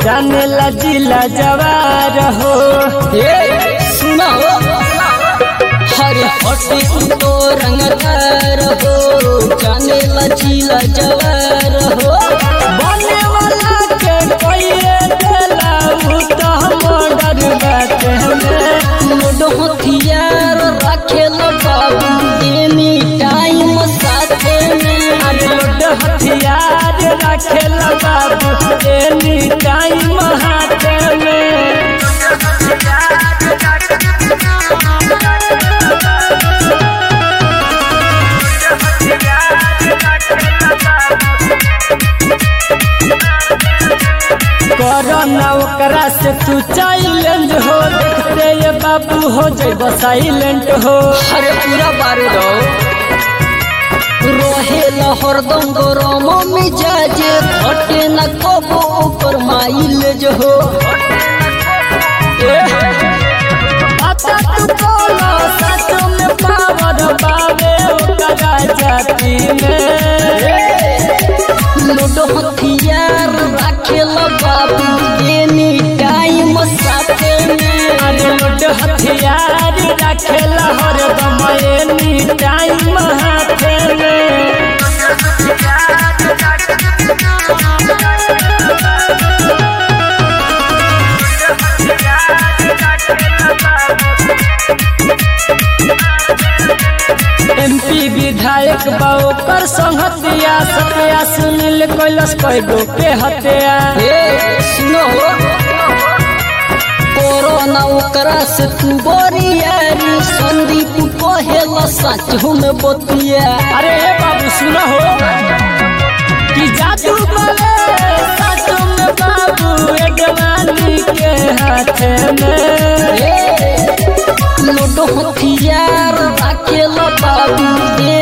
जाने ला जिला जवार हो सुना हो हरे हटे तो रंगदार हो जाने लचीला जवार हो बने वाला के कोइए देला उ तो मर्डर बाटे में लोडो हथियार रखे लो बाबू एनी टाइम साथे में लोड हथियार रखेला बाबू एनी टाइम हाथ में कोरोना ओकरा से तू चाइलेंज हो देखते ये बाबू हो जैब साइलेंट हो हरे पूरा बारूद हो रोहे हरदम गरम मिजाजे घटे न कबो ऊपर माइलेज हो अच्छा तू बोलो सच में पावर बाबे ओकरा जाति में लूडो हथियार रखे लो बाबू एनी टाइम साथे में अरे लोड हथियार रखेला हरदम एनी टाइम हाथ में एमपी विधायक बा ओकर संगतिया सत्या सुनील कैलस कैगो के हत्या ए सुनो हो कोरोना ओकरा से तू बोरियारी संदीप कहेला सच हम बतिया अरे हे बाबू सुनो हो कि जादू बले सच में बाबू ए जवानी के हाथ में ए लूडो हथियार रखे लो बाबू